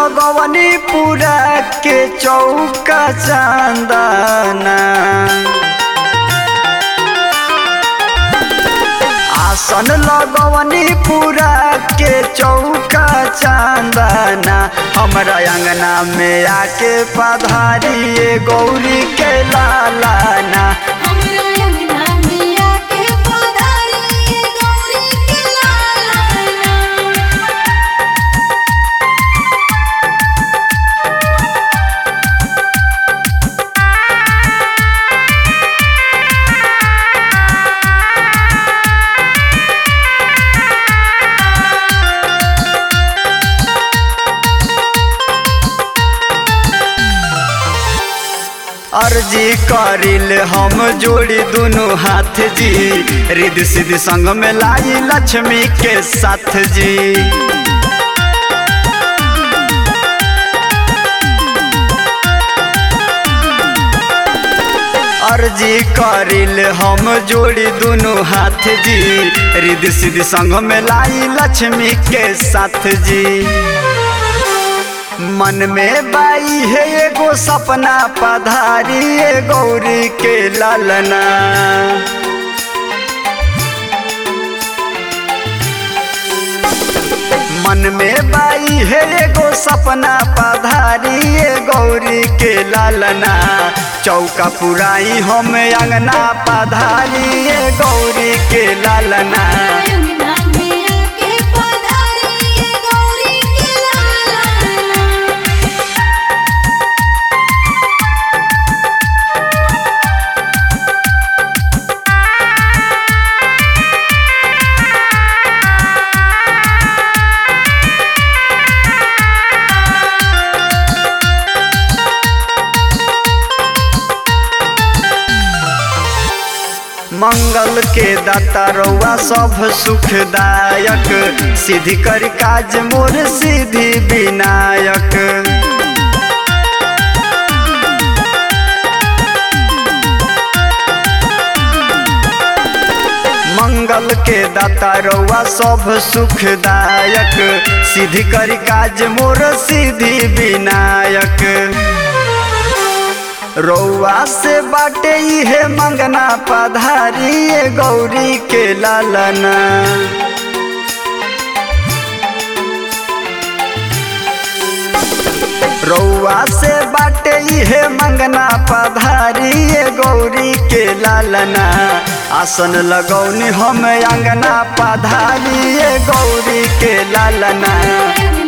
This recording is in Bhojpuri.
लगवनी पूरा के चौका चांदना आसन लगवनी पूरा के चौका चांदना हमरा अंगना में आके पधारिए गौरी के लालाना हमरा अंगना में आके पधारी गौरी के लालाना अर्जी करिल हम जोड़ी दुनु हाथ जी रिद सिद्धि संग में लाई लक्ष्मी के साथ जी अर्जी करिल हम जोड़ी दुनु हाथ जी रिद सिद्धि संग में लाई लक्ष्मी के साथ जी मन में बाई है एगो सपना पधारी ए गौरी के लालना मन में बाई है एगो सपना पधारी ए गौरी के लालना चौका पुराई हम अंगना पधारी ए गौरी के लालना अंगना में आके पधारी गौरी के लालाना मंगल के दाता रउआ सब सुखदायक सिद्धि कर काज मोर सिद्धि विनायक मंगल के दाता रउआ सब सुखदायक सिद्धि कर काज मोर सिद्धि विनायक रउआ से बाटे इहे मंगना पधारी ए गौरी के लालना रउआ से बाटे इहे मंगना पधारी ए गौरी के लालना आसन लगौनी हम अंगना पधारी ए गौरी के लालना अंगना